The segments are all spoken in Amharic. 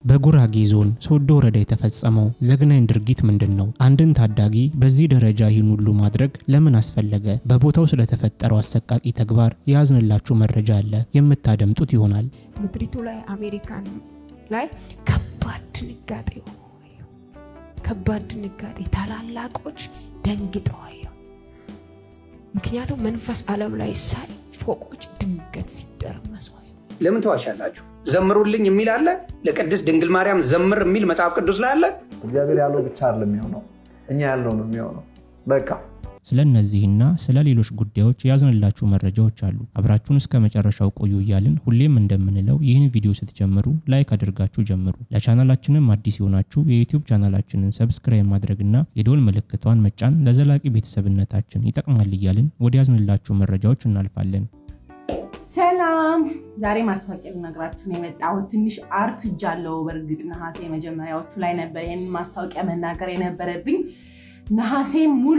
በጉራጌ ዞን ሶዶ ወረዳ የተፈጸመው ዘግናኝ ድርጊት ምንድን ነው? አንድን ታዳጊ በዚህ ደረጃ ይህን ሁሉ ማድረግ ለምን አስፈለገ? በቦታው ስለተፈጠረው አሰቃቂ ተግባር የያዝንላችሁ መረጃ አለ፣ የምታደምጡት ይሆናል። ምድሪቱ ላይ አሜሪካን ላይ ከባድ ድንጋጤ ሆነው ከባድ ድንጋጤ ታላላቆች ደንግጠዋየው። ምክንያቱም መንፈስ ዓለም ላይ ሳይ ፎቆች ድንገት ሲደረመሱ ለምን ተዋሻላችሁ? ዘምሩልኝ የሚል አለ። ለቅድስት ድንግል ማርያም ዘምር የሚል መጽሐፍ ቅዱስ ላይ አለ። እግዚአብሔር ያለው ብቻ አይደለም የሚሆነው፣ እኛ ያለው ነው የሚሆነው። በቃ ስለ እነዚህና ስለ ሌሎች ጉዳዮች ያዝንላችሁ መረጃዎች አሉ። አብራችሁን እስከ መጨረሻው ቆዩ እያልን ሁሌም እንደምንለው ይህን ቪዲዮ ስትጀምሩ ላይክ አድርጋችሁ ጀምሩ። ለቻናላችንም አዲስ የሆናችሁ የዩቲዩብ ቻናላችንን ሰብስክራይብ ማድረግና የደወል ምልክቷን መጫን ለዘላቂ ቤተሰብነታችን ይጠቅማል እያልን ወደ ያዝንላችሁ መረጃዎች እናልፋለን። ሰላም ዛሬ ማስታወቂያ ልነግራችሁ ነው የመጣሁት። ትንሽ አርፍጃለሁ። በእርግጥ ነሐሴ መጀመሪያዎቹ ላይ ነበር ይህንን ማስታወቂያ መናገር የነበረብኝ። ነሐሴ ሙሉ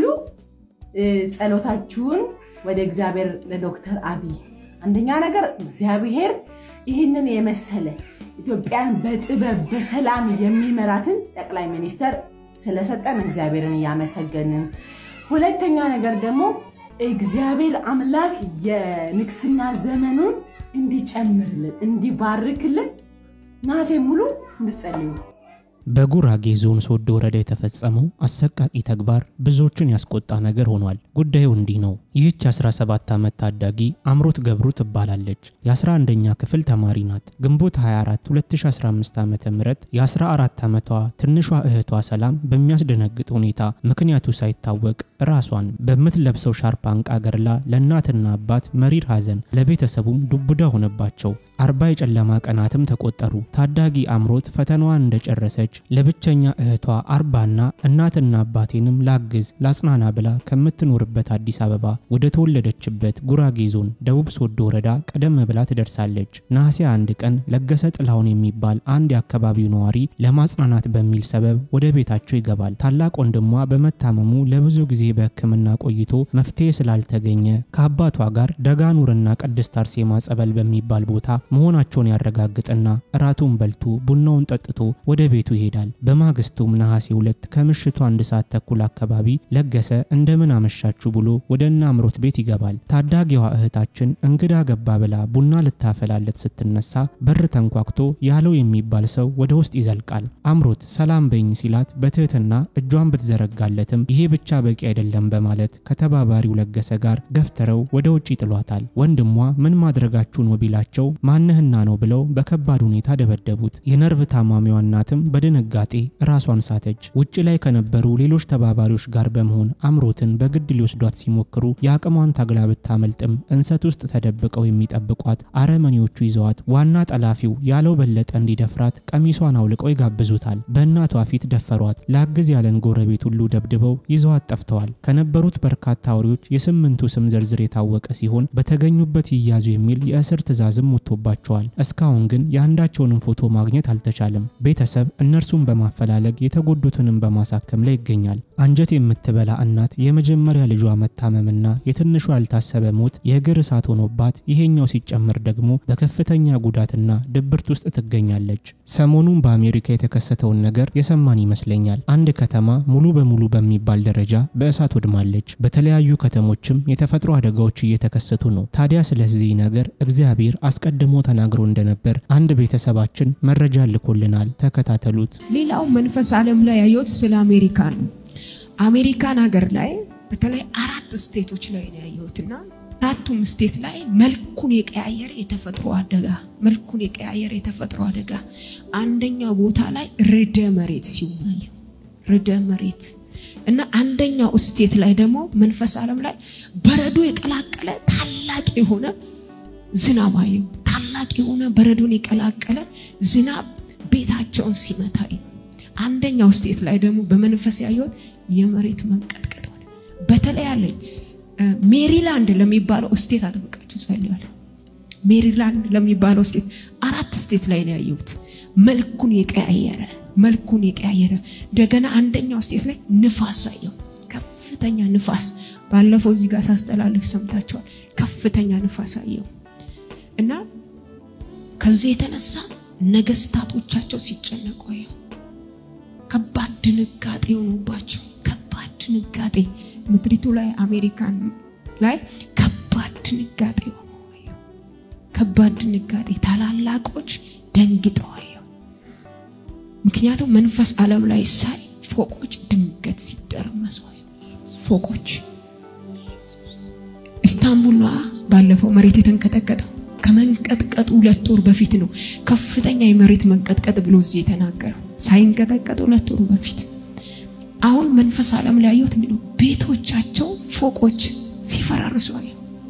ጸሎታችሁን ወደ እግዚአብሔር ለዶክተር አብይ አንደኛ ነገር እግዚአብሔር ይህንን የመሰለ ኢትዮጵያን በጥበብ በሰላም የሚመራትን ጠቅላይ ሚኒስተር ስለሰጠን እግዚአብሔርን እያመሰገንን፣ ሁለተኛ ነገር ደግሞ እግዚአብሔር አምላክ የንግስና ዘመኑን እንዲጨምርልን እንዲባርክልን ነሐሴ ሙሉ እንድጸልዩ። በጉራጌ ዞን ሶዶ ወረዳ የተፈጸመው አሰቃቂ ተግባር ብዙዎችን ያስቆጣ ነገር ሆኗል። ጉዳዩ እንዲህ ነው። ይህች 17 ዓመት ታዳጊ አምሮት ገብሩ ትባላለች። የ11ኛ ክፍል ተማሪ ናት። ግንቦት 24 2015 ዓ ም የ14 ዓመቷ ትንሿ እህቷ ሰላም በሚያስደነግጥ ሁኔታ ምክንያቱ ሳይታወቅ ራሷን በምትለብሰው ሻርፕ አንቃ ገድላ ለእናትና አባት መሪር ሐዘን ለቤተሰቡም ዱብዳ ሆነባቸው። አርባ የጨለማ ቀናትም ተቆጠሩ። ታዳጊ አምሮት ፈተናዋን እንደጨረሰች ለብቸኛ እህቷ አርባና እናትና አባቴንም ላግዝ ላጽናና ብላ ከምትኖርበት አዲስ አበባ ወደ ተወለደችበት ጉራጌ ዞን ደቡብ ሶዶ ወረዳ ቀደም ብላ ትደርሳለች። ነሐሴ አንድ ቀን ለገሰ ጥላሁን የሚባል አንድ የአካባቢው ነዋሪ ለማጽናናት በሚል ሰበብ ወደ ቤታቸው ይገባል። ታላቅ ወንድሟ በመታመሙ ለብዙ ጊዜ በሕክምና ቆይቶ መፍትሄ ስላልተገኘ ከአባቷ ጋር ደጋኑርና ቅድስት አርሴማ ጸበል በሚባል ቦታ መሆናቸውን ያረጋግጥና እራቱን በልቶ ቡናውን ጠጥቶ ወደ ቤቱ ይሄዳል። በማግስቱም ነሐሴ ሁለት ከምሽቱ አንድ ሰዓት ተኩል አካባቢ ለገሰ እንደምን አመሻችሁ ብሎ ወደ እነ አምሮት ቤት ይገባል። ታዳጊዋ እህታችን እንግዳ ገባ ብላ ቡና ልታፈላለት ስትነሳ በር ተንኳክቶ ያለው የሚባል ሰው ወደ ውስጥ ይዘልቃል። አምሮት ሰላም በኝ ሲላት በትህትና እጇን ብትዘረጋለትም ይሄ ብቻ በቂ አይደለም በማለት ከተባባሪው ለገሰ ጋር ገፍትረው ወደ ውጭ ይጥሏታል። ወንድሟ ምን ማድረጋችሁ ነው ቢላቸው ማንህና ነው ብለው በከባድ ሁኔታ ደበደቡት። የነርቭ ታማሚዋ እናትም በድንጋጤ ራሷን ሳተች። ውጭ ላይ ከነበሩ ሌሎች ተባባሪዎች ጋር በመሆን አምሮትን በግድ ሊወስዷት ሲሞክሩ የአቅሟን ታግላ ብታመልጥም እንሰት ውስጥ ተደብቀው የሚጠብቋት አረመኔዎቹ ይዘዋት ዋና ጠላፊው ያለው በለጠ እንዲደፍራት ቀሚሷን አውልቀው ይጋብዙታል። በእናቷ ፊት ደፈሯት። ላግዝ ያለን ጎረቤት ሁሉ ደብድበው ይዘዋት ጠፍተዋል። ከነበሩት በርካታ አውሬዎች የስምንቱ ስም ዝርዝር የታወቀ ሲሆን በተገኙበት ይያዙ የሚል የእስር ትዕዛዝም ወጥቶባቸዋል። እስካሁን ግን የአንዳቸውንም ፎቶ ማግኘት አልተቻለም። ቤተሰብ እነርሱን በማፈላለግ የተጎዱትንም በማሳከም ላይ ይገኛል። አንጀት የምትበላ እናት የመጀመሪያ ልጇ መታመምና የትንሿ ያልታሰበ ሞት የእግር እሳት ሆኖባት ይሄኛው ሲጨመር ደግሞ በከፍተኛ ጉዳትና ድብርት ውስጥ ትገኛለች። ሰሞኑን በአሜሪካ የተከሰተውን ነገር የሰማን ይመስለኛል። አንድ ከተማ ሙሉ በሙሉ በሚባል ደረጃ በእሳት ወድማለች። በተለያዩ ከተሞችም የተፈጥሮ አደጋዎች እየተከሰቱ ነው። ታዲያ ስለዚህ ነገር እግዚአብሔር አስቀድሞ ተናግሮ እንደነበር አንድ ቤተሰባችን መረጃ ልኮልናል። ተከታተሉት። ሌላው መንፈስ ዓለም ላይ ያየሁት ስለ አሜሪካን ነው። አሜሪካን ሀገር ላይ በተለይ አራት ስቴቶች ላይ ነው ያየሁትና አራቱም ስቴት ላይ መልኩን የቀያየረ የተፈጥሮ አደጋ መልኩን የቀያየረ የተፈጥሮ አደጋ አንደኛው ቦታ ላይ ርዕደ መሬት ሲሆን ርዕደ መሬት እና አንደኛው ስቴት ላይ ደግሞ መንፈስ ዓለም ላይ በረዶ የቀላቀለ ታላቅ የሆነ ዝናብ አየሁ። ታላቅ የሆነ በረዶን የቀላቀለ ዝናብ ቤታቸውን ሲመታ አንደኛው ስቴት ላይ ደግሞ በመንፈስ ያየሁት የመሬት መንቀጥቀጥ ሆነ። በተለይ አለኝ ሜሪላንድ ለሚባለው ስቴት አጥብቃችሁ ጸልያለ። ሜሪላንድ ለሚባለው ስቴት አራት ስቴት ላይ ነው ያየሁት። መልኩን የቀያየረ መልኩን የቀያየረ እንደገና አንደኛው ስቴት ላይ ንፋስ አየሁ። ከፍተኛ ንፋስ ባለፈው እዚህ ጋር ሳስተላልፍ ሰምታችኋል። ከፍተኛ ንፋስ አየሁ እና ከዚህ የተነሳ ነገስታቶቻቸው ሲጨነቁ አየሁ። ከባድ ድንጋጤ ሆኖባቸው ከባድ ድንጋጤ ምድሪቱ ላይ አሜሪካን ላይ ከባድ ድንጋጤ ሆኖ አየሁ። ከባድ ድንጋጤ ታላላቆች ደንግጠው አየሁ። ምክንያቱም መንፈስ ዓለም ላይ ሳይ ፎቆች ድንገት ሲደረመሱ አየሁ። ፎቆች ኢስታንቡል ባለፈው መሬት የተንቀጠቀጠው ከመንቀጥቀጡ ሁለት ወር በፊት ነው። ከፍተኛ የመሬት መንቀጥቀጥ ብሎ እዚህ የተናገረው ሳይንቀጠቀጥ ሁለት ወሩ በፊት። አሁን መንፈስ ዓለም ላይ ያየሁት ነው። ቤቶቻቸው ፎቆች ሲፈራርሱ አየሁ።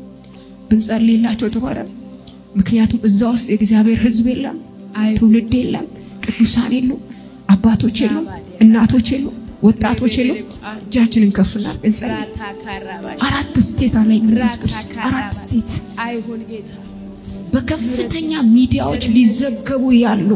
ብንጸልይላቸው ጥሩ አይደል? ምክንያቱም እዛ ውስጥ የእግዚአብሔር ሕዝብ የለም፣ ትውልድ የለም፣ ቅዱሳን የሉ፣ አባቶች የሉ፣ እናቶች የሉ፣ ወጣቶች የሉ። እጃችንን ከፍ እናድርግ እንጸልይ። አራት ስቴት አለኝ መንፈስ ቅዱስ አራት ስቴት አይሁን ጌታ በከፍተኛ ሚዲያዎች ሊዘገቡ ያሉ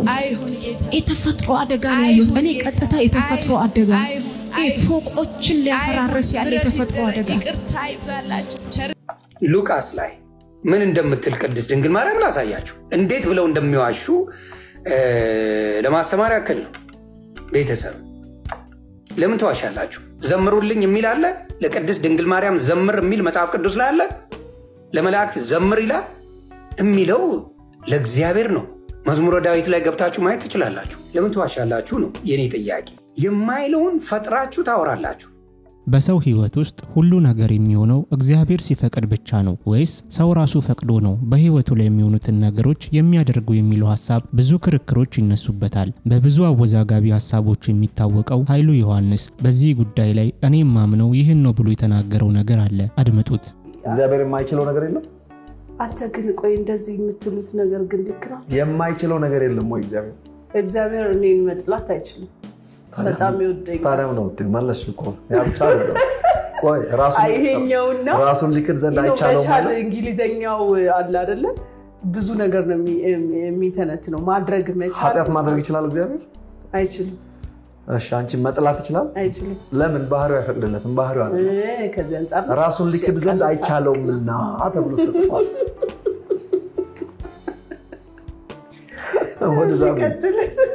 የተፈጥሮ አደጋ ነው ያየሁት። እኔ ቀጥታ የተፈጥሮ አደጋ ይሄ ፎቆችን ሊያፈራረስ ያለ የተፈጥሮ አደጋ ይቅርታ ይብዛላቸው ቸር ሉቃስ ላይ ምን እንደምትል ቅድስት ድንግል ማርያም ላሳያችሁ። እንዴት ብለው እንደሚዋሹ እ፣ ለማስተማር ያክል ነው። ቤተሰብ ለምን ተዋሻላችሁ? ዘምሩልኝ የሚል አለ። ለቅድስት ድንግል ማርያም ዘምር የሚል መጽሐፍ ቅዱስ ላይ አለ። ለመላእክት ዘምር ይላል የሚለው ለእግዚአብሔር ነው። መዝሙረ ዳዊት ላይ ገብታችሁ ማየት ትችላላችሁ። ለምን ተዋሻላችሁ ነው የኔ ጥያቄ። የማይለውን ፈጥራችሁ ታወራላችሁ። በሰው ሕይወት ውስጥ ሁሉ ነገር የሚሆነው እግዚአብሔር ሲፈቅድ ብቻ ነው ወይስ ሰው ራሱ ፈቅዶ ነው በሕይወቱ ላይ የሚሆኑትን ነገሮች የሚያደርጉ የሚለው ሀሳብ ብዙ ክርክሮች ይነሱበታል። በብዙ አወዛጋቢ ሀሳቦች የሚታወቀው ኃይሉ ዮሐንስ በዚህ ጉዳይ ላይ እኔ የማምነው ይህን ነው ብሎ የተናገረው ነገር አለ። አድምጡት። እግዚአብሔር የማይችለው ነገር የለም። አንተ ግን ቆይ እንደዚህ የምትሉት ነገር ግን ልክ ነው። የማይችለው ነገር የለም ወይ እግዚአብሔር? እግዚአብሔር እኔን መጥላት አይችልም። በጣም ይወደኛል። ታዲያ ነው መለስ እኮ ያ ብቻ አይደለም። ቆይ ራሱን- ይሄኛውን ነው ራሱን ሊክድ ዘንድ ነው አይቻለውም መቻል ማለት እንግሊዘኛው አለ አይደለ? ብዙ ነገር ነው የሚ- የሚተነት ነው ማድረግ መቻል ኃጢአት ማድረግ ይችላል እግዚአብሔር? አይችልም እሺ አንቺ መጥላት ይችላል? አይችልም። ለምን? ባህሪው አይፈቅድለትም። ባህሪው አለ እ፣ ከዚህ አንጻር ነው። ራሱን ሊክድ ዘንድ አይቻለውምና ተብሎ ተጽፏል። ወደዛ ነው። ቀጥል።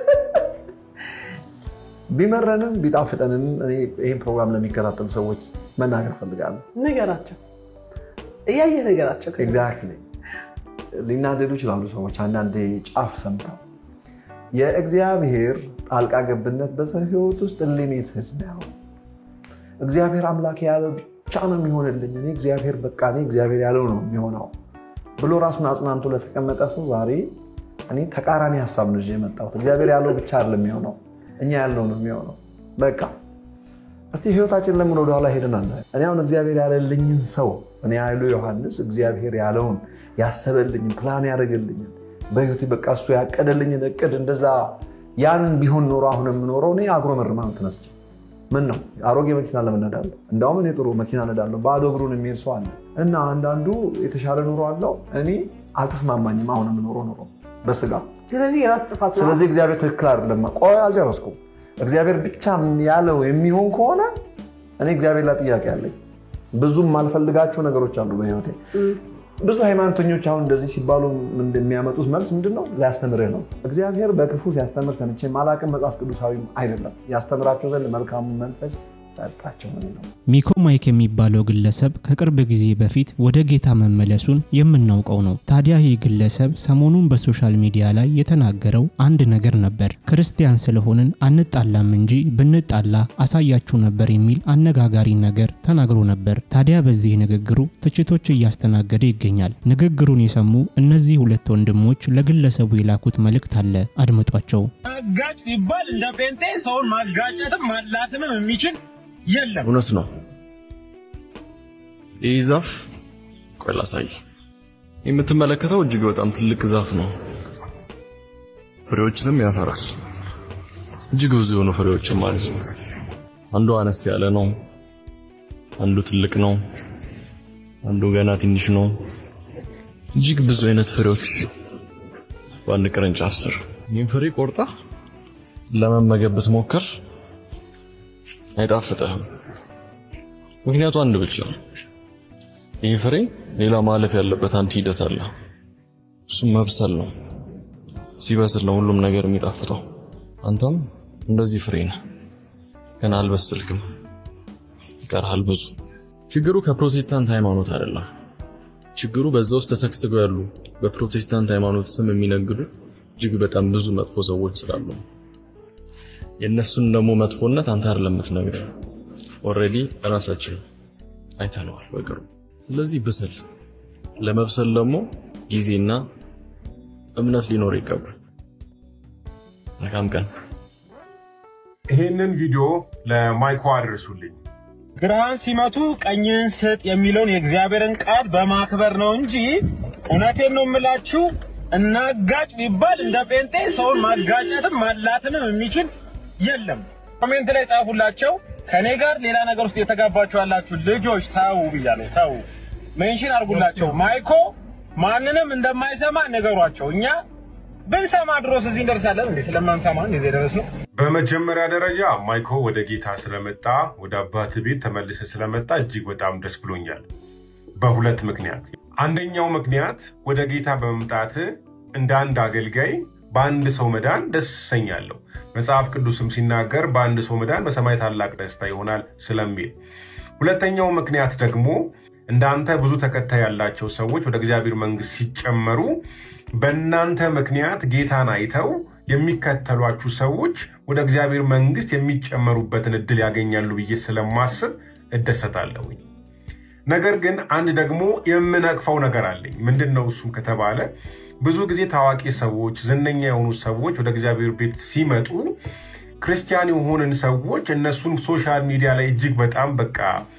ቢመረንም ቢጣፍጠንም እኔ ይህን ፕሮግራም ለሚከታተሉ ሰዎች መናገር ፈልጋለሁ። ነገራቸው እያየ ነገራቸው ኤግዛክትሊ ሊናደዱ ይችላሉ ሰዎች አንዳንዴ ጫፍ ሰምተው። የእግዚአብሔር ጣልቃ ገብነት በሰው ሕይወት ውስጥ ሊሚትድ ነው። እግዚአብሔር አምላክ ያለው ብቻ ነው የሚሆንልኝ፣ እኔ እግዚአብሔር በቃ እኔ እግዚአብሔር ያለው ነው የሚሆነው ብሎ ራሱን አጽናንቶ ለተቀመጠ ሰው ዛሬ እኔ ተቃራኒ ሀሳብ ነው ይዤ የመጣሁት። እግዚአብሔር ያለው ብቻ አይደለም የሚሆነው፣ እኛ ያለው ነው የሚሆነው። በቃ እስቲ ህይወታችን ለምን ወደኋላ ሄደን አለ እኔ አሁን እግዚአብሔር ያለልኝን ሰው እኔ ኃይሉ ዮሐንስ እግዚአብሔር ያለውን ያሰበልኝን ፕላን ያደረገልኝን በህይወቴ በቃ እሱ ያቀደልኝን እቅድ እንደዛ ያን ቢሆን ኖሮ አሁን የምኖረው እኔ አጉረመርማም ተነስቼ ምን ነው አሮጌ መኪና ለምን ነዳለሁ? እንዳውም እኔ ጥሩ መኪና ነዳለሁ። ባዶ እግሩን የሚሄድ ሰው አለ እና አንዳንዱ የተሻለ ኑሮ አለው። እኔ አልተስማማኝም አሁን የምኖረው ኑሮ በስጋ ስለዚህ የራስ ጥፋት ነው። ስለዚህ እግዚአብሔር ትክክል አይደለም። ቆይ አልጨረስኩም። እግዚአብሔር ብቻ ያለው የሚሆን ከሆነ እኔ እግዚአብሔር ላይ ጥያቄ አለኝ። ብዙ የማልፈልጋቸው ነገሮች አሉ በህይወቴ። ብዙ ሃይማኖተኞች አሁን እንደዚህ ሲባሉ እንደሚያመጡት መልስ ምንድን ነው? ሊያስተምርህ ነው። እግዚአብሔር በክፉ ሲያስተምር ሰምቼ ማላቅም መጽሐፍ ቅዱሳዊም አይደለም። ያስተምራቸው ዘንድ መልካሙ መንፈስ ሰጣቸው ነው የሚለው። ሚኮ ማይክ የሚባለው ግለሰብ ከቅርብ ጊዜ በፊት ወደ ጌታ መመለሱን የምናውቀው ነው። ታዲያ ይህ ግለሰብ ሰሞኑን በሶሻል ሚዲያ ላይ የተናገረው አንድ ነገር ነበር። ክርስቲያን ስለሆንን አንጣላም እንጂ ብንጣላ አሳያችሁ ነበር የሚል አነጋጋሪ ነገር ተናግሮ ነበር። ታዲያ በዚህ ንግግሩ ትችቶች እያስተናገደ ይገኛል። ንግግሩን የሰሙ እነዚህ ሁለት ወንድሞች ለግለሰቡ የላኩት መልእክት አለ። አድምጧቸው። አጋጭ ቢባል እንደ ጴንጤ ሰውን ማጋጨትም ማላትምም የሚችል የለም። እውነት ነው። ይህ ዛፍ ቆይ ላሳይ። የምትመለከተው እጅግ በጣም ትልቅ ዛፍ ነው። ፍሬዎችንም ያፈራል። እጅግ ብዙ የሆኑ ፍሬዎችን ማለት ነው። አንዱ አነስ ያለ ነው፣ አንዱ ትልቅ ነው፣ አንዱ ገና ትንሽ ነው። እጅግ ብዙ አይነት ፍሬዎች በአንድ ቅርንጫፍ ስር። ይህን ፍሬ ቆርጣ ለመመገብ ብትሞክር አይጣፍጥህም። ምክንያቱ አንድ ብቻ ነው። ይህ ፍሬ ሌላ ማለፍ ያለበት አንድ ሂደት አለ። እሱም መብሰል ነው። ሲበስል ነው ሁሉም ነገር የሚጣፍጠው። አንተም እንደዚህ ፍሬ ነህ። ገና አልበስልክም፣ ይቀርሃል ብዙ። ችግሩ ከፕሮቴስታንት ሃይማኖት አይደለም። ችግሩ በዛ ውስጥ ተሰግስገው ያሉ በፕሮቴስታንት ሃይማኖት ስም የሚነግዱ እጅግ በጣም ብዙ መጥፎ ሰዎች ስላሉ ነው። የእነሱን ደግሞ መጥፎነት አንተ አይደለም የምትነግረው፣ ኦልሬዲ ራሳችን አይተነዋል በቅርቡ። ስለዚህ ብስል። ለመብሰል ደግሞ ጊዜና እምነት ሊኖር ይገባል። መልካም ቀን። ይሄንን ቪዲዮ ለማይኮ አድርሱልኝ። ግራህን ሲመቱ ቀኝህን ስጥ የሚለውን የእግዚአብሔርን ቃል በማክበር ነው እንጂ እውነቴን ነው የምላችሁ እናጋጭ ቢባል እንደ ጴንጤ ሰውን ማጋጨትም ማላትንም የሚችል የለም። ኮሜንት ላይ ጻፉላቸው። ከኔ ጋር ሌላ ነገር ውስጥ የተጋባችሁ ያላችሁ ልጆች ተው ብያለሁ። ተው ሜንሽን አድርጉላቸው። ማይኮ ማንንም እንደማይሰማ ንገሯቸው። እኛ ብንሰማ ድሮስ እዚህ እንደርሳለን እንዴ? ስለማንሰማ እንደዚህ ደረስ ነው። በመጀመሪያ ደረጃ ማይኮ ወደ ጌታ ስለመጣ ወደ አባት ቤት ተመልሰ ስለመጣ እጅግ በጣም ደስ ብሎኛል። በሁለት ምክንያት። አንደኛው ምክንያት ወደ ጌታ በመምጣት እንደ አንድ አገልጋይ በአንድ ሰው መዳን ደስ እሰኛለሁ። መጽሐፍ ቅዱስም ሲናገር በአንድ ሰው መዳን በሰማይ ታላቅ ደስታ ይሆናል ስለሚል። ሁለተኛው ምክንያት ደግሞ እንዳንተ ብዙ ተከታይ ያላቸው ሰዎች ወደ እግዚአብሔር መንግስት ሲጨመሩ በእናንተ ምክንያት ጌታን አይተው የሚከተሏችሁ ሰዎች ወደ እግዚአብሔር መንግስት የሚጨመሩበትን እድል ያገኛሉ ብዬ ስለማስብ እደሰታለሁኝ። ነገር ግን አንድ ደግሞ የምነቅፈው ነገር አለኝ። ምንድን ነው እሱም ከተባለ ብዙ ጊዜ ታዋቂ ሰዎች፣ ዝነኛ የሆኑ ሰዎች ወደ እግዚአብሔር ቤት ሲመጡ ክርስቲያን የሆንን ሰዎች እነሱን ሶሻል ሚዲያ ላይ እጅግ በጣም በቃ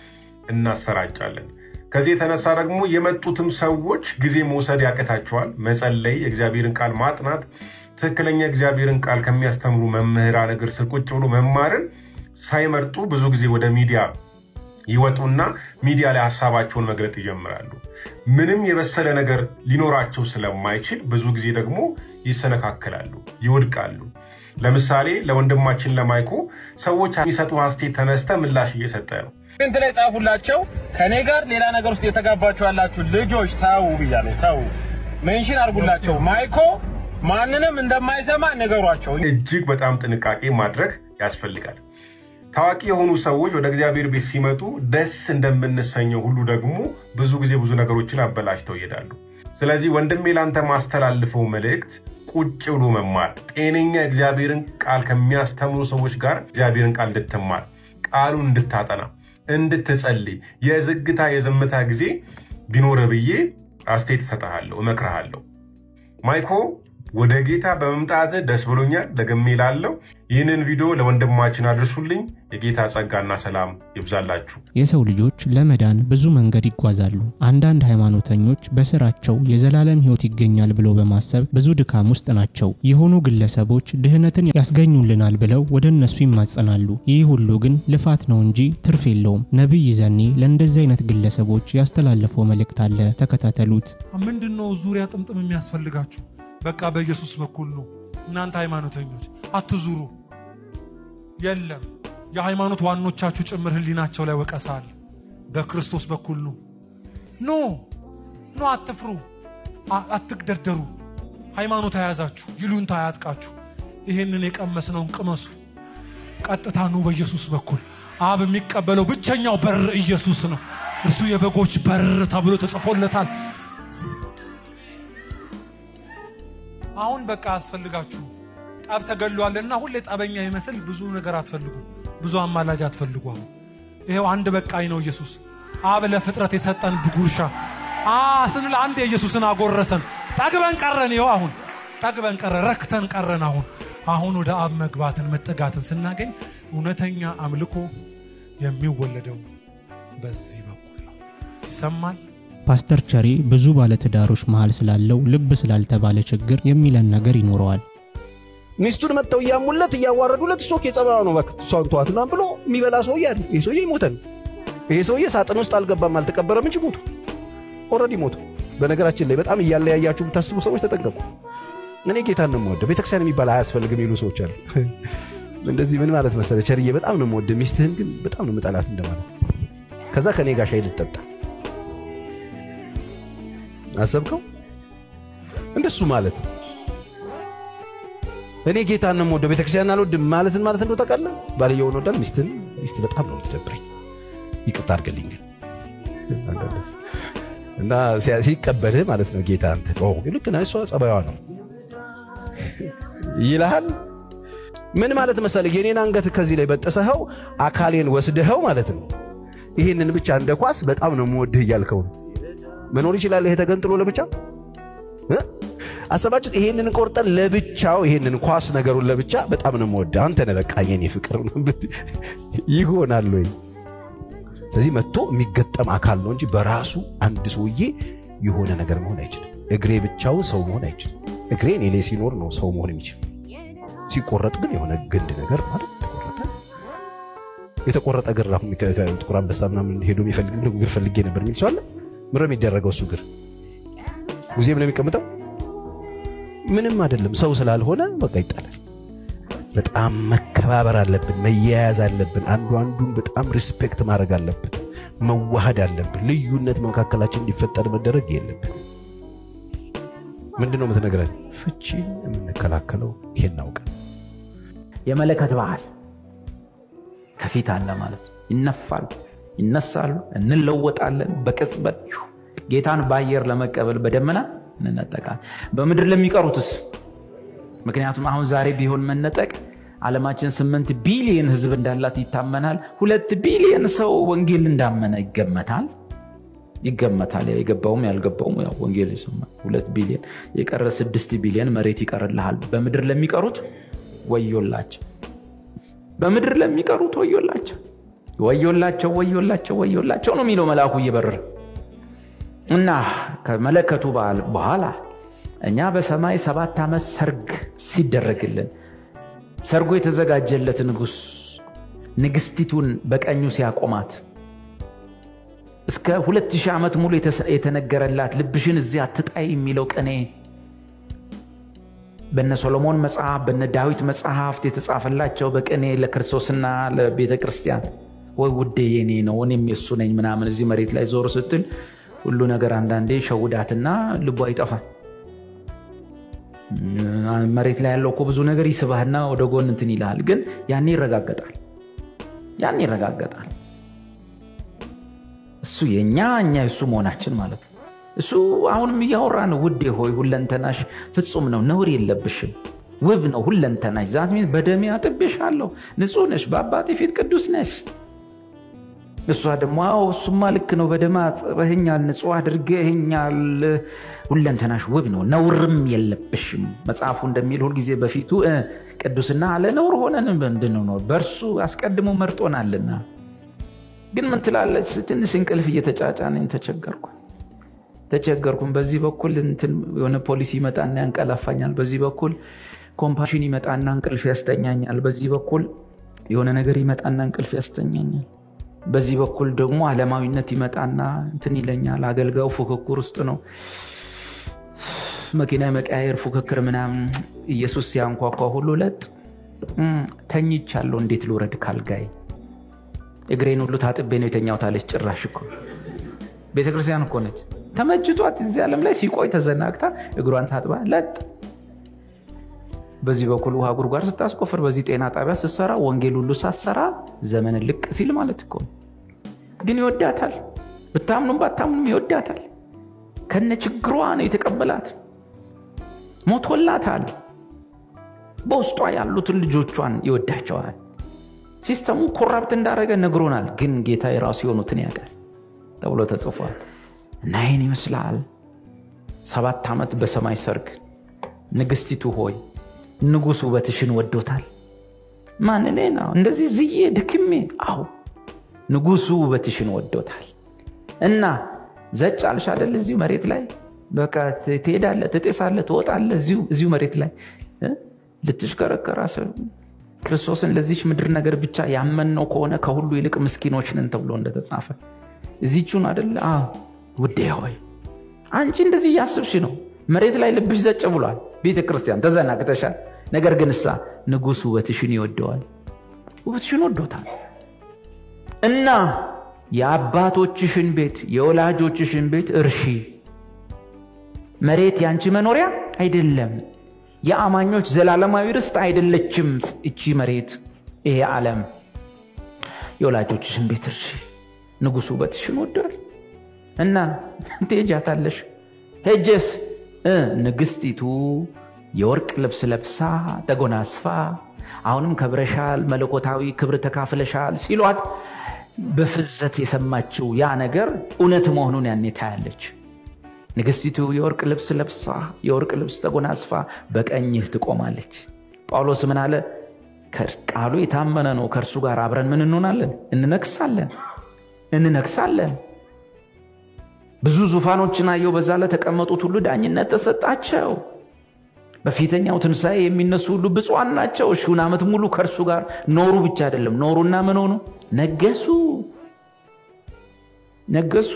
እናሰራጫለን። ከዚህ የተነሳ ደግሞ የመጡትም ሰዎች ጊዜ መውሰድ ያቅታቸዋል። መጸለይ፣ የእግዚአብሔርን ቃል ማጥናት፣ ትክክለኛ እግዚአብሔርን ቃል ከሚያስተምሩ መምህራን እግር ስር ቁጭ ብሎ መማርን ሳይመርጡ ብዙ ጊዜ ወደ ሚዲያ ይወጡና ሚዲያ ላይ ሀሳባቸውን መግለጥ ይጀምራሉ። ምንም የበሰለ ነገር ሊኖራቸው ስለማይችል ብዙ ጊዜ ደግሞ ይሰነካከላሉ፣ ይወድቃሉ። ለምሳሌ ለወንድማችን ለማይኮ ሰዎች የሚሰጡ አስቴት ተነስተ ምላሽ እየሰጠ ነው። ኮሜንት ላይ ጻፉላቸው። ከኔ ጋር ሌላ ነገር ውስጥ የተጋባችሁ ያላችሁ ልጆች ተው ብያለሁ። ተው ሜንሽን አድርጉላቸው። ማይኮ ማንንም እንደማይሰማ ንገሯቸው። እጅግ በጣም ጥንቃቄ ማድረግ ያስፈልጋል። ታዋቂ የሆኑ ሰዎች ወደ እግዚአብሔር ቤት ሲመጡ ደስ እንደምንሰኘው ሁሉ ደግሞ ብዙ ጊዜ ብዙ ነገሮችን አበላሽተው ይሄዳሉ። ስለዚህ ወንድሜ ላንተ ማስተላልፈው መልእክት ቁጭ ብሎ መማር፣ ጤነኛ እግዚአብሔርን ቃል ከሚያስተምሩ ሰዎች ጋር እግዚአብሔርን ቃል እንድትማር፣ ቃሉን እንድታጠና፣ እንድትጸልይ፣ የዝግታ የዝምታ ጊዜ ቢኖረ ብዬ አስተያየት እሰጥሃለሁ፣ እመክርሃለሁ። ማይኮ ወደ ጌታ በመምጣት ደስ ብሎኛል። ደግሜ እላለሁ ይህንን ቪዲዮ ለወንድማችን አድርሱልኝ። የጌታ ጸጋና ሰላም ይብዛላችሁ። የሰው ልጆች ለመዳን ብዙ መንገድ ይጓዛሉ። አንዳንድ ሃይማኖተኞች በስራቸው የዘላለም ሕይወት ይገኛል ብለው በማሰብ ብዙ ድካም ውስጥ ናቸው። የሆኑ ግለሰቦች ድህነትን ያስገኙልናል ብለው ወደ እነሱ ይማጸናሉ። ይህ ሁሉ ግን ልፋት ነው እንጂ ትርፍ የለውም። ነቢይ ዘኔ ለእንደዚህ አይነት ግለሰቦች ያስተላለፈው መልእክት አለ። ተከታተሉት። ምንድን ነው ዙሪያ ጥምጥም የሚያስፈልጋችሁ? በቃ በኢየሱስ በኩል ነው። እናንተ ሃይማኖተኞች አትዙሩ። የለም የሃይማኖት ዋኖቻችሁ ጭምር ህሊናቸው ላይ ወቀሳ አለ። በክርስቶስ በኩል ነው። ኖ ኖ፣ አትፍሩ፣ አትግደርደሩ። ሃይማኖት አያዛችሁ፣ ይሉንታ አያጥቃችሁ። ይህንን የቀመስነውን ቅመሱ። ቀጥታ ኑ በኢየሱስ በኩል። አብ የሚቀበለው ብቸኛው በር ኢየሱስ ነው። እርሱ የበጎች በር ተብሎ ተጽፎለታል። አሁን በቃ አያስፈልጋችሁ። ጠብ ተገሏልና ሁሌ ጠበኛ ይመስል ብዙ ነገር አትፈልጉ፣ ብዙ አማላጅ አትፈልጉ። አሁን ይሄው አንድ በቃኝ ነው ኢየሱስ። አብ ለፍጥረት የሰጠን ጉርሻ አ ስንል አንድ የኢየሱስን አጎረሰን። ጠግበን ቀረን። ይኸው አሁን ጠግበን ቀረን፣ ረክተን ቀረን። አሁን አሁን ወደ አብ መግባትን መጠጋትን ስናገኝ እውነተኛ አምልኮ የሚወለደው በዚህ በኩል ነው። ይሰማል። ፓስተር ቸሬ ብዙ ባለትዳሮች መሃል ስላለው ልብ ስላልተባለ ችግር የሚለን ነገር ይኖረዋል። ሚስቱን መጥተው እያሙለት እያዋረዱለት እሱ የጸባዩ ነው እባክህ እሷን ተዋት ምናምን ብሎ የሚበላ ሰውዬ አለ። ይሄ ሰውዬ ሞተ ነው። ይሄ ሰውዬ ሳጥን ውስጥ አልገባም አልተቀበረም እንጂ ሞቱ። ኦልሬዲ ሞቱ። በነገራችን ላይ በጣም እያለያያችሁ የምታስቡ ሰዎች ተጠንቀቁ። እኔ ጌታን ነው የምወደው ቤተክርስቲያን የሚባል አያስፈልግም የሚሉ ሰዎች አሉ። እንደዚህ ምን ማለት መሰለ ቸርዬ በጣም ነው የምወደው ሚስትህን ግን በጣም ነው የምጠላት እንደማለት። ከዛ ከኔ ጋር ሻይ ልጠጣ አሰብከው? እንደሱ ማለት ነው። እኔ ጌታን ነው የምወደው ቤተክርስቲያን አልወድም ማለትን ማለት እንደው ታውቃለህ። ባልየውን ወዳል ሚስትን ሚስት በጣም ነው የምትደብረኝ። ይቅርታ አድርገልኝ ግን እና ሲቀበልህ ማለት ነው ጌታ አንተ ልክ ነህ፣ እሷ ጸባይዋ ነው ይልሃል። ምን ማለት መሰለህ የኔን አንገት ከዚህ ላይ በጥሰኸው አካሌን ወስደኸው ማለት ነው። ይህንን ብቻ እንደ ኳስ በጣም ነው የምወድህ እያልከው ነው። መኖር ይችላል ይሄ ተገንጥሎ ለብቻ አሰባችሁት? ይሄንን ቆርጠን ለብቻው ይሄንን ኳስ ነገሩን ለብቻ በጣም ነው የምወድህ አንተ ነህ በቃ የኔ ፍቅር ይሆናል ወይ? ስለዚህ መጥቶ የሚገጠም አካል ነው እንጂ በራሱ አንድ ሰውዬ የሆነ ነገር መሆን አይችልም። እግሬ ብቻውን ሰው መሆን አይችልም። እግሬ እኔ ላይ ሲኖር ነው ሰው መሆን የሚችል። ሲቆረጥ ግን የሆነ ግንድ ነገር ማለት ተቆረጠ። የተቆረጠ እግር አሁን ጥቁር አንበሳ ምናምን ሄዶ የሚፈልግ እግር ፈልጌ ነበር የሚል ሰው አለ። ምረም የሚደረገው እሱ እግር ሙዚየም ነው የሚቀምጠው። ምንም አይደለም። ሰው ስላልሆነ በቃ ይጣላል። በጣም መከባበር አለብን፣ መያያዝ አለብን። አንዱ አንዱን በጣም ሪስፔክት ማድረግ አለብን፣ መዋሃድ አለብን። ልዩነት መካከላችን እንዲፈጠር መደረግ የለብን። ምንድን ነው የምትነግረን? ፍቺን የምንከላከለው ይሄን አውቀን የመለከት ባህል ከፊት አለ ማለት ይነፋሉ፣ ይነሳሉ፣ እንለወጣለን በቅጽበት ጌታን በአየር ለመቀበል በደመና እንነጠቃል። በምድር ለሚቀሩትስ ምክንያቱም አሁን ዛሬ ቢሆን መነጠቅ ዓለማችን ስምንት ቢሊየን ህዝብ እንዳላት ይታመናል። ሁለት ቢሊየን ሰው ወንጌል እንዳመነ ይገመታል ይገመታል። የገባውም ያልገባውም ያው ወንጌል ይሰማል። ሁለት ቢሊየን የቀረ ስድስት ቢሊየን መሬት ይቀርልሃል። በምድር ለሚቀሩት ወዮላቸው፣ በምድር ለሚቀሩት ወዮላቸው፣ ወዮላቸው፣ ወዮላቸው፣ ወዮላቸው ነው የሚለው መልአኩ እየበረረ እና ከመለከቱ በዓል በኋላ እኛ በሰማይ ሰባት ዓመት ሰርግ ሲደረግልን ሰርጉ የተዘጋጀለት ንጉሥ ንግስቲቱን በቀኙ ሲያቆማት እስከ ሁለት ሺህ ዓመት ሙሉ የተነገረላት ልብሽን እዚህ አትጣይ የሚለው ቅኔ በነ ሶሎሞን መጽሐፍ በነ ዳዊት መጽሐፍት የተጻፈላቸው በቅኔ ለክርስቶስና ለቤተ ክርስቲያን ወይ ውዴ የኔ ነው እኔም የሱ ነኝ ምናምን እዚህ መሬት ላይ ዞር ስትል ሁሉ ነገር አንዳንዴ ሸውዳትና ልቧ ይጠፋል። መሬት ላይ ያለው እኮ ብዙ ነገር ይስባህና ወደ ጎን እንትን ይልሃል። ግን ያኔ ይረጋገጣል፣ ያኔ ይረጋገጣል። እሱ የእኛ እኛ የእሱ መሆናችን ማለት ነው። እሱ አሁንም እያወራ ነው። ውዴ ሆይ ሁለንተናሽ ፍጹም ነው፣ ነውር የለብሽም፣ ውብ ነው ሁለንተናሽ። ዛት በደሜ አጥቤሻለሁ፣ ንጹህ ነሽ፣ በአባቴ ፊት ቅዱስ ነሽ። እሷ ደግሞ አዎ እሱማ ልክ ነው፣ በደማ አጥበህኛል፣ ንጹህ አድርገህኛል፣ ሁለንተናሽ ውብ ነው፣ ነውርም የለብሽም። መጽሐፉ እንደሚል ሁልጊዜ በፊቱ ቅዱስና አለ ነውር ሆነን እንድንኖር በእርሱ አስቀድሞ መርጦናልና። ግን ምን ትላለች? ትንሽ እንቅልፍ እየተጫጫነኝ ተቸገርኩ ተቸገርኩም። በዚህ በኩል የሆነ ፖሊሲ ይመጣና ያንቀላፋኛል፣ በዚህ በኩል ኮምፓሽን ይመጣና እንቅልፍ ያስተኛኛል፣ በዚህ በኩል የሆነ ነገር ይመጣና እንቅልፍ ያስተኛኛል በዚህ በኩል ደግሞ ዓለማዊነት ይመጣና እንትን ይለኛል። አገልጋዩ ፉክክር ውስጥ ነው። መኪና የመቀያየር ፉክክር ምናምን። ኢየሱስ ሲያንኳኳ ሁሉ ለጥ ተኝቻለሁ፣ እንዴት ልውረድ ካልጋይ? እግሬን ሁሉ ታጥቤ ነው የተኛሁት አለች። ጭራሽ እኮ ቤተክርስቲያን እኮ ነች። ተመጅቷት እዚህ ዓለም ላይ ሲቆይ ተዘናግታ እግሯን ታጥባ ለጥ በዚህ በኩል ውሃ ጉድጓድ ስታስቆፍር፣ በዚህ ጤና ጣቢያ ስትሰራ፣ ወንጌል ሁሉ ሳትሰራ ዘመን ልቅ ሲል ማለት እኮ ግን ይወዳታል። ብታምኑም ባታምኑም ይወዳታል። ከነ ችግሯ ነው የተቀበላት። ሞቶላታል። በውስጧ ያሉትን ልጆቿን ይወዳቸዋል። ሲስተሙ ኮራፕት እንዳደረገ ነግሮናል። ግን ጌታ የራሱ የሆኑትን ያውቃል ተብሎ ተጽፏል። እና ይህን ይመስላል ሰባት ዓመት በሰማይ ሰርግ ንግስቲቱ ሆይ ንጉሥ ውበትሽን ወዶታል። ማን እኔ ነው እንደዚህ ዝዬ ድክሜ? አዎ ንጉሱ ውበትሽን ወዶታል። እና ዘጭ አልሽ አደል? እዚሁ መሬት ላይ በቃ ትሄዳለህ፣ ትጤሳለህ፣ ትወጣለህ እዚሁ መሬት ላይ ልትሽከረከር ክርስቶስን ለዚች ምድር ነገር ብቻ ያመንነው ከሆነ ከሁሉ ይልቅ ምስኪኖች ነን ተብሎ እንደተጻፈ እዚቹን አደለ? አዎ ውዴ ሆይ አንቺ እንደዚህ እያስብሽ ነው። መሬት ላይ ልብሽ ዘጭ ብሏል። ቤተ ክርስቲያን ተዘናግተሻል። ነገር ግን እሳ ንጉሥ ውበትሽን ይወደዋል፣ ውበትሽን ወዶታል። እና የአባቶችሽን ቤት የወላጆችሽን ቤት እርሺ። መሬት ያንቺ መኖሪያ አይደለም፣ የአማኞች ዘላለማዊ ርስት አይደለችም እቺ መሬት፣ ይሄ ዓለም። የወላጆችሽን ቤት እርሺ፣ ንጉሱ ውበትሽን ወዷል እና ትሄጃታለሽ። ሄጀስ ንግስቲቱ የወርቅ ልብስ ለብሳ ተጎናስፋ አሁንም ከብረሻል፣ መለኮታዊ ክብር ተካፍለሻል ሲሏት በፍዘት የሰማችው ያ ነገር እውነት መሆኑን ያኔ ታያለች። ንግስቲቱ የወርቅ ልብስ ለብሳ የወርቅ ልብስ ተጎናስፋ በቀኝህ ትቆማለች። ጳውሎስ ምን አለ? ቃሉ የታመነ ነው። ከእርሱ ጋር አብረን ምን እንሆናለን? እንነግሳለን፣ እንነግሳለን። ብዙ ዙፋኖችን አየው። በዛ ላይ ተቀመጡት ሁሉ ዳኝነት ተሰጣቸው። በፊተኛው ትንሣኤ የሚነሱ ሁሉ ብፁዓን ናቸው። ሺውን ዓመት ሙሉ ከእርሱ ጋር ኖሩ ብቻ አይደለም፣ ኖሩና ምን ሆኑ? ነገሱ ነገሱ።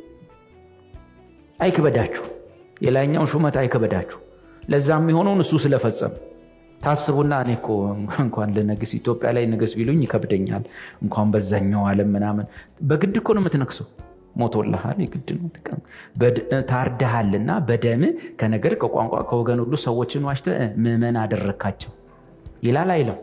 አይክበዳችሁ፣ የላይኛው ሹመት አይክበዳችሁ። ለዛ የሚሆነውን እሱ ስለፈጸም ታስቡና እኔ እኮ እንኳን ልነግስ ኢትዮጵያ ላይ ንግስ ቢሉኝ ይከብደኛል፣ እንኳን በዛኛው ዓለም ምናምን። በግድ እኮ ነው የምትነግሰው። ሞቶልሃል፣ የግድ ነው። ታርደሃልና በደም ከነገር ከቋንቋ ከወገን ሁሉ ሰዎችን ዋሽተ ምዕመን አደረካቸው ይላል አይለው?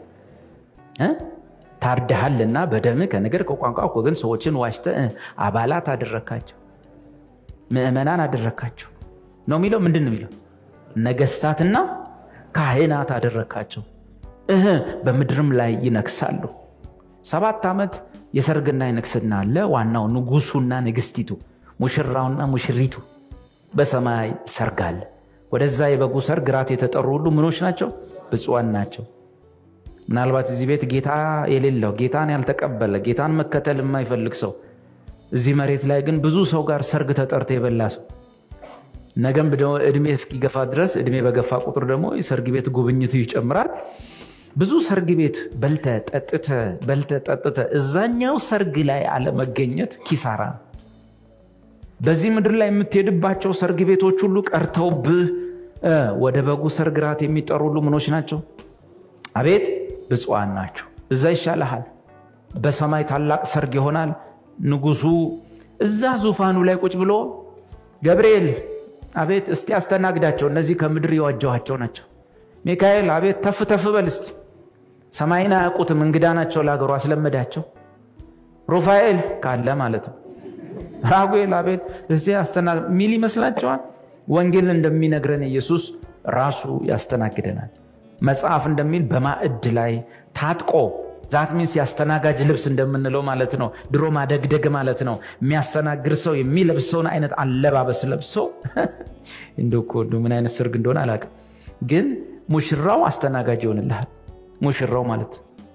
ታርደሃልና በደም ከነገር ከቋንቋ ከወገን ሰዎችን ዋሽተ አባላት አደረካቸው፣ ምዕመናን አደረካቸው ነው የሚለው። ምንድን ነው የሚለው? ነገስታትና ካህናት አደረካቸው፣ እህ በምድርም ላይ ይነግሳሉ። ሰባት ዓመት የሰርግና የንግስና አለ። ዋናው ንጉሱና ንግስቲቱ፣ ሙሽራውና ሙሽሪቱ በሰማይ ሰርግ አለ። ወደዛ የበጉ ሰርግ ራት የተጠሩ ሁሉ ምኖች ናቸው? ብፁዓን ናቸው። ምናልባት እዚህ ቤት ጌታ የሌለው ጌታን ያልተቀበለ ጌታን መከተል የማይፈልግ ሰው እዚህ መሬት ላይ ግን ብዙ ሰው ጋር ሰርግ ተጠርቶ የበላ ሰው ነገም እድሜ እስኪገፋ ድረስ እድሜ በገፋ ቁጥር ደግሞ የሰርግ ቤት ጉብኝቱ ይጨምራል። ብዙ ሰርግ ቤት በልተ ጠጥተ በልተ ጠጥተ እዛኛው ሰርግ ላይ አለመገኘት ኪሳራ ነው። በዚህ ምድር ላይ የምትሄድባቸው ሰርግ ቤቶች ሁሉ ቀርተውብህ ወደ በጉ ሰርግ ራት የሚጠሩ ሁሉ ምኖች ናቸው? አቤት ብፁዓን ናቸው። እዛ ይሻልሃል። በሰማይ ታላቅ ሰርግ ይሆናል። ንጉሱ እዛ ዙፋኑ ላይ ቁጭ ብሎ ገብርኤል አቤት እስቲ አስተናግዳቸው፣ እነዚህ ከምድር የዋጀኋቸው ናቸው። ሚካኤል አቤት ተፍ ተፍ በል እስቲ ሰማይን አያውቁትም እንግዳ ናቸው ለሀገሩ አስለመዳቸው። ሩፋኤል ካለ ማለት ነው። ራጉኤል አቤት እስቲ አስተና ሚል ይመስላቸዋል። ወንጌል እንደሚነግረን ኢየሱስ ራሱ ያስተናግደናል። መጽሐፍ እንደሚል በማዕድ ላይ ታጥቆ ዛት ሚንስ ያስተናጋጅ ልብስ እንደምንለው ማለት ነው። ድሮ ማደግደግ ማለት ነው። የሚያስተናግድ ሰው የሚለብሰውን አይነት አለባበስ ለብሶ እንደው እኮ እንደው ምን አይነት ሰርግ እንደሆነ አላውቅም፣ ግን ሙሽራው አስተናጋጅ ይሆንልሃል። ሙሽራው ማለት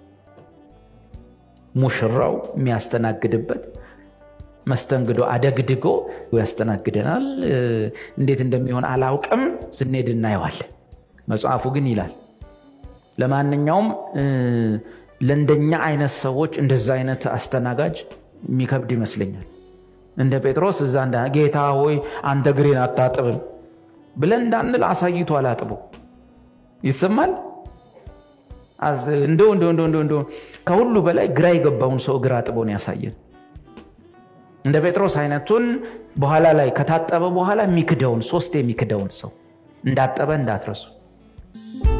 ሙሽራው የሚያስተናግድበት መስተንግዶ አደግድጎ ያስተናግደናል። እንዴት እንደሚሆን አላውቅም፣ ስንሄድ እናየዋለን። መጽሐፉ ግን ይላል። ለማንኛውም ለእንደኛ አይነት ሰዎች እንደዛ አይነት አስተናጋጅ የሚከብድ ይመስለኛል። እንደ ጴጥሮስ እዛ እንዳ ጌታ ሆይ አንተ እግሬን አታጥብም ብለን እንዳንል አሳይቶ አላጥቦ ይሰማል። እንደው እንደው እንደው እንደው ከሁሉ በላይ ግራ የገባውን ሰው እግር አጥቦን ያሳየን። እንደ ጴጥሮስ አይነቱን በኋላ ላይ ከታጠበ በኋላ የሚክደውን ሶስት የሚክደውን ሰው እንዳጠበ እንዳትረሱ።